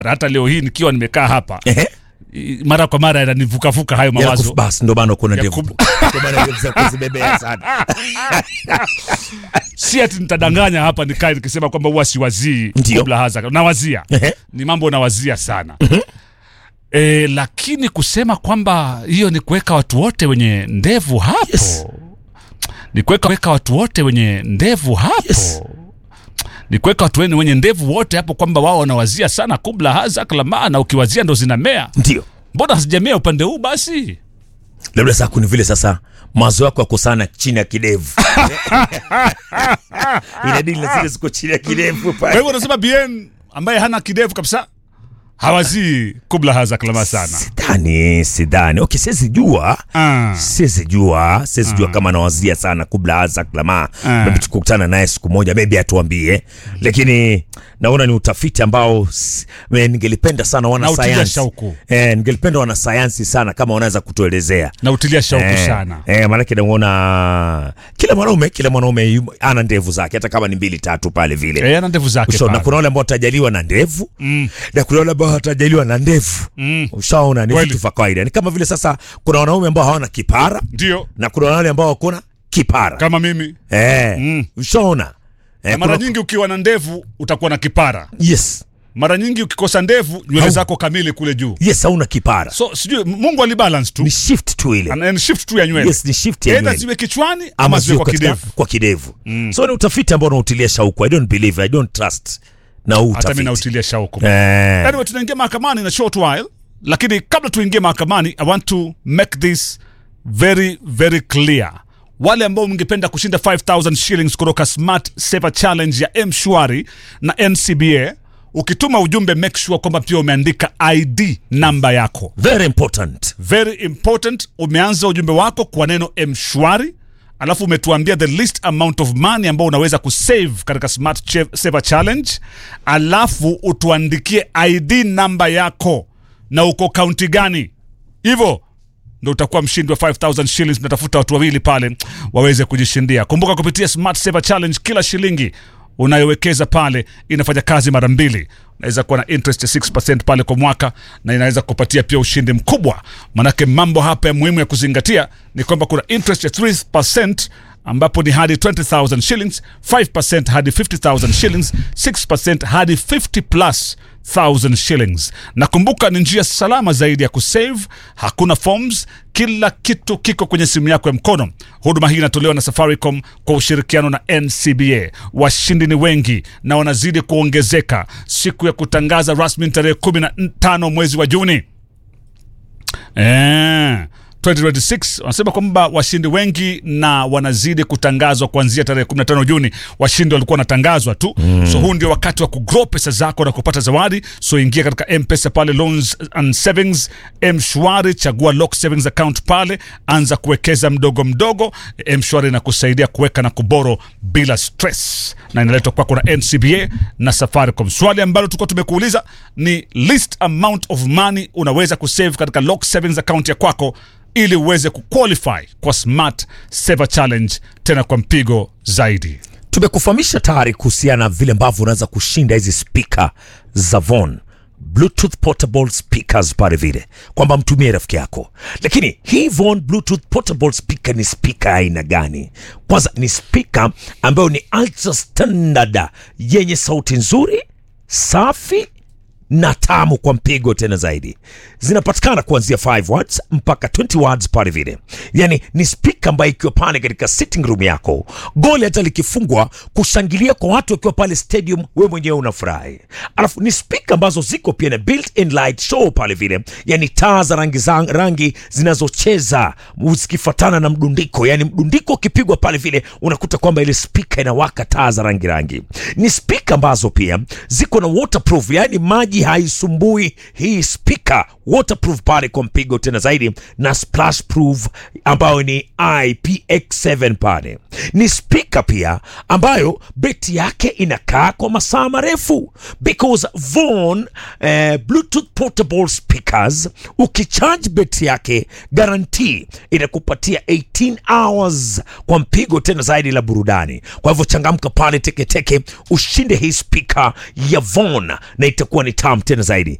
hata leo hii nikiwa nimekaa hapa Ehe. i- mara kwa mara yananivukavuka hayo Yanakufu- mawazo basi ndo maana kuna ya ndevu kub- Ndio maana ndevu za kuzibebea sana si ati nitadanganya hapa nikae nikisema kwamba huwa siwazii Ndio. kabla haza nawazia Ehe. ni mambo nawazia sana e, lakini kusema kwamba hiyo ni kuweka watu wote wenye ndevu hapo Yes. ni kuweka weka watu wote wenye ndevu hapo Yes. ni kuweka watu wenye wenye ndevu wote hapo kwamba wao wanawazia sana kubla hazak lama na ukiwazia ndo zinamea ndio mbona hazijamea upande huu basi labda saa kuni vile sasa mawazo yako yako sana chini ya kidevu inabidi na zile ziko chini ya kidevu kwa pale hivyo unasema bien ambaye hana kidevu kabisa hawazii kubla hazak lama sana sidhani sidhani okay siwezi jua Ah. siwezi jua siwezi jua kama nawazia sana kubla hasa klama Ah. maybe tukukutana naye siku moja maybe atuambie lakini naona ni utafiti ambao s- me- ningelipenda sana Na utilia wanasayansi shauku. eh, ningelipenda wanasayansi sana kama wanaweza kutuelezea na utilia shauku Eh, sana eh, maanake naona kila mwanaume kila mwanaume yu- ana ndevu zake hata kama ni mbili tatu pale vile Eh, ana ndevu zake Ushaona, pale. kuna wale ambao watajaliwa na ndevu Mm. na kuna wale ambao watajaliwa na ndevu Mm. ushaona ni Kweli. vitu vya kawaida ni kama vile sasa kuna wanaume ambao hawana kipara ndio na kuna wale ambao wakona kipara kama mimi eh, Mm. ushaona eh, na mara kuna- nyingi ukiwa na ndevu utakuwa na kipara yes mara nyingi ukikosa ndevu nywele Hau- zako kamili kule juu yes hauna kipara so sijui mungu alibalance tu ni shift tu ile Ana- ni shift tu ya nywele yes ni shift ya Either nywele ziwe kichwani ama, ama ziwe sio kwa katika- kidevu kwa kidevu so ni utafiti ambao unautilia shauku i don't believe i don't trust na huu hata mi utafiti nautilia shauku eh, anyway tunaingia mahakamani na short while lakini kabla tuingie mahakamani i want to make this very very clear wale ambao mngependa kushinda 5000 shillings kutoka smart saver challenge ya mshwari na ncba ukituma ujumbe make sure kwamba pia umeandika id namba yako very important very important umeanza ujumbe wako kwa neno mshwari alafu umetuambia the least amount of money ambao unaweza kusave katika smart Che- saver challenge alafu utuandikie id namba yako na uko kaunti gani hivyo ndo utakuwa mshindi wa 5000 shillings natafuta watu wawili pale waweze kujishindia kumbuka kupitia smart saver challenge kila shilingi unayowekeza pale inafanya kazi mara mbili unaweza kuwa na interest ya 6 pale kwa mwaka na inaweza kupatia pia ushindi mkubwa manake mambo hapa ya muhimu ya kuzingatia ni kwamba kuna interest ya 3 ambapo ni hadi 20000 shillings 5 hadi 50000 shillings 6 hadi 50 plus 1000 shillings na kumbuka ni njia salama zaidi ya kusave hakuna forms kila kitu kiko kwenye simu yako ya mkono huduma hii inatolewa na safaricom kwa ushirikiano na ncba washindi ni wengi na wanazidi kuongezeka siku ya kutangaza rasmi ni tarehe 15 mwezi wa juni Eh, 2026 wanasema kwamba washindi wengi na wanazidi kutangazwa kuanzia tarehe 15 Juni. Washindi walikuwa wanatangazwa tu mm. So huu ndio wakati wa kugrow pesa zako na kupata zawadi. So ingia katika M-Pesa pale loans and savings, M-Shwari, chagua lock savings account pale, anza kuwekeza mdogo mdogo. M-Shwari inakusaidia kuweka na kuboro bila stress, na inaletwa kwako na NCBA na Safaricom. Swali ambalo tulikuwa tumekuuliza ni least amount of money unaweza kusave katika lock savings account ya kwako ili uweze kuqualify kwa smart saver challenge tena kwa mpigo zaidi tumekufahamisha tayari kuhusiana na vile ambavyo unaweza kushinda hizi spika za Von bluetooth portable speakers pale vile kwamba mtumie rafiki yako lakini hii Von bluetooth portable speaker ni spika aina gani kwanza ni spika ambayo ni ultra standard yenye sauti nzuri safi na tamu kwa mpigo tena zaidi zinapatikana kuanzia 5 watts mpaka 20 watts pale vile yani ni spika ambayo ikiwa pale katika sitting room yako goli hata likifungwa kushangilia kwa watu wakiwa pale stadium we mwenyewe unafurahi alafu ni spika ambazo ziko pia na built in light show pale vile yani taa za rangi, za rangi zinazocheza zikifatana na mdundiko yani mdundiko ukipigwa pale vile unakuta kwamba ile spika inawaka taa za rangi rangi ni spika ambazo pia ziko na waterproof yani maji haisumbui hii spika waterproof pale kwa mpigo tena zaidi na splash proof ambayo ni IPX7 pale ni spika pia ambayo beti yake inakaa kwa masaa marefu because Von eh, bluetooth portable speakers ukicharge beti yake guarantee inakupatia 18 hours kwa mpigo tena zaidi la burudani kwa hivyo changamka pale teketeke ushinde hii spika ya Von na itakuwa ni tamu tamu tena zaidi